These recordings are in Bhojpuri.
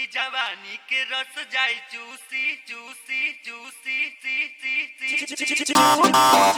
कुली जवानी के रस जाई चूसी चूसी चूसी सी सी सी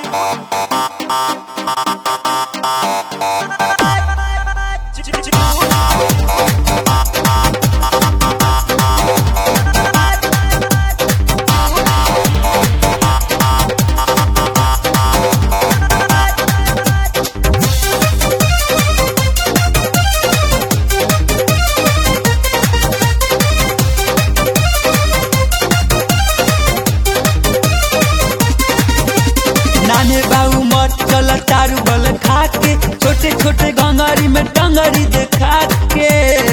नाने बाबू मत चल चारू बल खा के छोटे छोटे गंगारी में टंगरी देखा के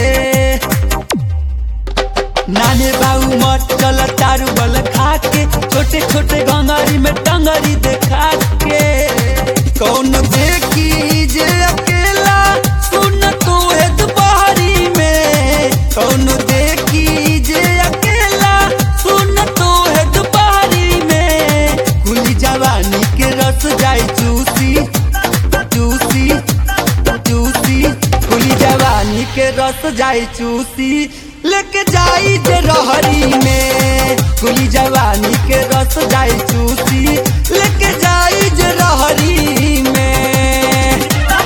नाने बाबू मत चल चारू बल खा के छोटे छोटे गंगारी में टंगरी देखा के कौन देखी जे अकेला सुन तू है दुपहरी में कौन देखी जे अकेला सुन तू है दुपहरी में कुली जवानी के रस जाई चूसी चूसी चूसी कुली जवानी के रस जाई चूसी लेके जाई जे रहरी में कुली जवानी के रस जाई चूसी लेके जाई जे रहरी में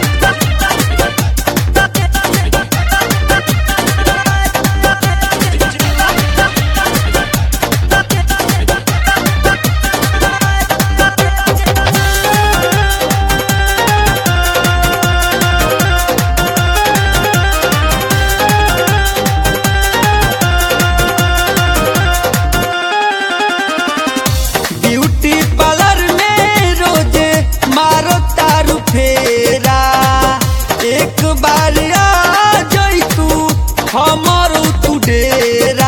ब्यूटी पार्लर में रोजे मारो तारू फेरा एक बार आ जाई तू हमर तू डेरा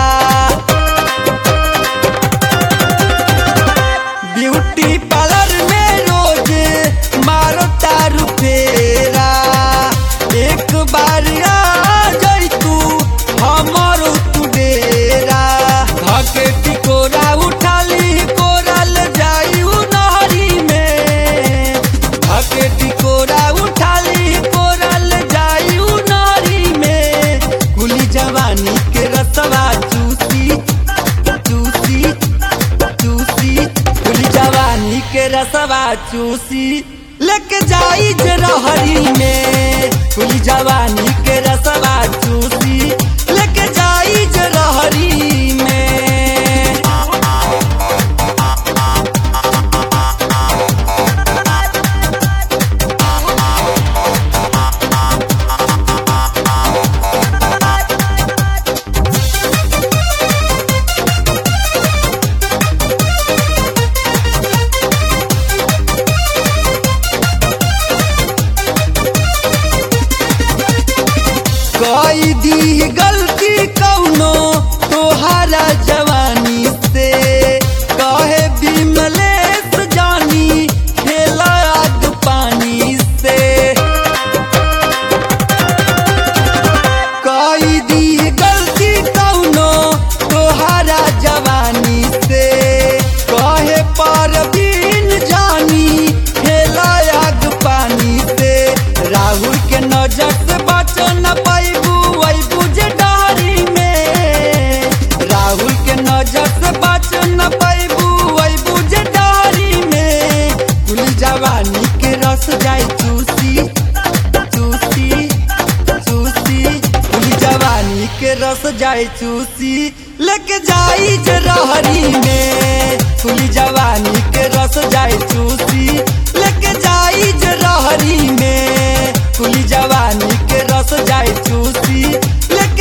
ब्यूटी पार्लर में रोजे मारो तारू फेरा एक बार आ जाई तू हमर तू डेरा धके टिकोरा उठाली कोरल जाई उ नहरी में धके टिकोरा उठाली कोरल जाई उ नहरी में कुली जवानी के रसवा चूसी चूसी चूसी कुली जवानी के रसवा चूसी लेके जाई जे रहरी में कुली जवानी के रसवा चूसी लेके जाई जे रहरी में कई दी गलती कौनो तोहारा जवानी से कहे बिमलेश जानी खेला आग पानी से कई दी गलती कौनो तोहारा जवानी से कहे पर बिन जानी खेला आग पानी से राहुल के नजर से बच न पैबू अबू जे डहरी में राहुल के नजर से बच न पैबू अबू जे डहरी में कुल जवानी के रस जाई चूसी चूसी चूसी कुल जवानी के रस जाई चूसी लेके जाई जे रहरी में कुल जवानी के रस जाई चूसी लेके जाई जे रहरी में कुली जवानी के रस जाई चूसी लेके